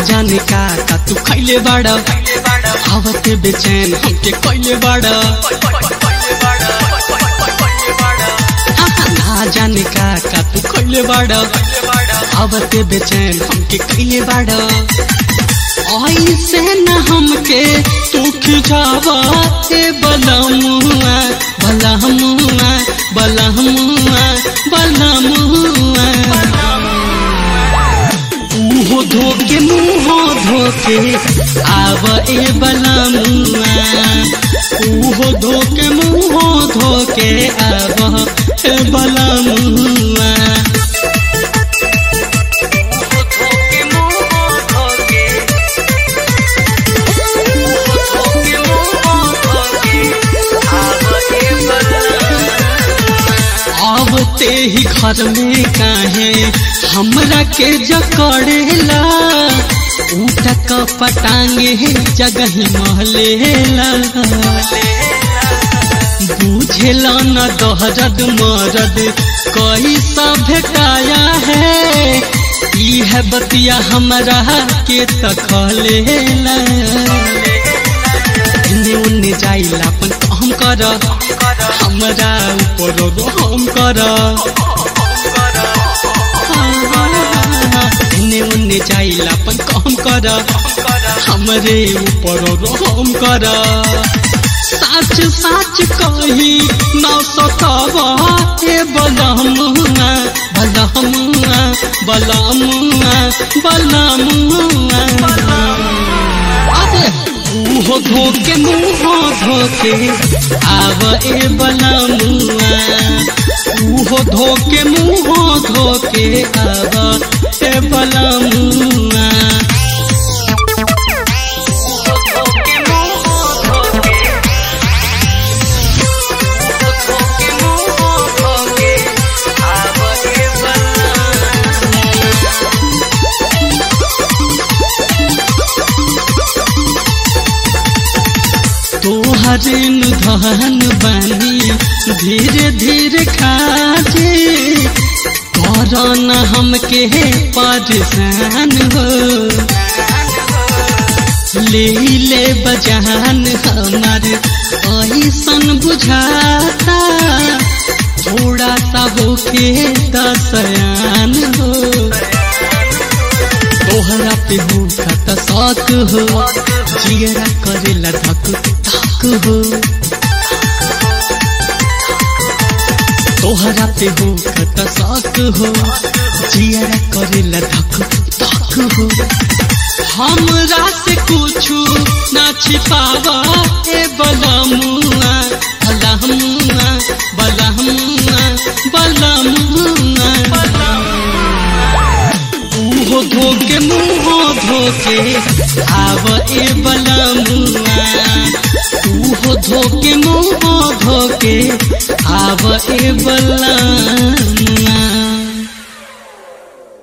जाने का का तू खैले बाड़ा आवते बेचैन हमके कैले बाड़ा ना जाने का का तू खैले बाड़ा आवते बेचैन हमके कैले बाड़ा ऐसे न हमके तू खिजावा ए बलमुआ बलमुआ बलमुआ बलमुआ मुँह धोके मुँह धोके आव ए बलमुआ मुँह धोके मुँह धोके आव ए बलमुआ आवते ही घर में काहे हमरा के जकड़ेला ऊटक पटांगे जगह महलेला बुझेला न दहरद मरद कैसा भेटाया है ई है बतिया हमरा के तखलेला इन्ने उन्ने जाइला अपन काम कर हमरा ऊपर रहम कर इन्ने उन्ने जाइला अपन काम कर हमरे ऊपर रहम कर साच साच कही न सतावा हे बलमुआ बलमुआ बलमुआ बलमुआ मुँह धोके मुँह धोके आव ए बलमुआ मुँह धोके मुँह धोके आव ए बलमुआ तोहरे धन बानी धीरे धीरे खाजे करन हमके परेशान हो ले ले बजान हमार ऐसन बुझाता थोड़ा सा होके दसयान हो तोहरा पे हो त शौक हो जियरा करेला धक धक हो तोहरा पे हो त शौक हो जियरा करेला धक धक हो हमरा से कुछु ना छिपावा ए बलमुआ बलमुआ बलमुआ बलमुआ मुँह धोके मुँह धोके आव ए बलमुआ मुँह धोके मुँह धोके आव ए बलमुआ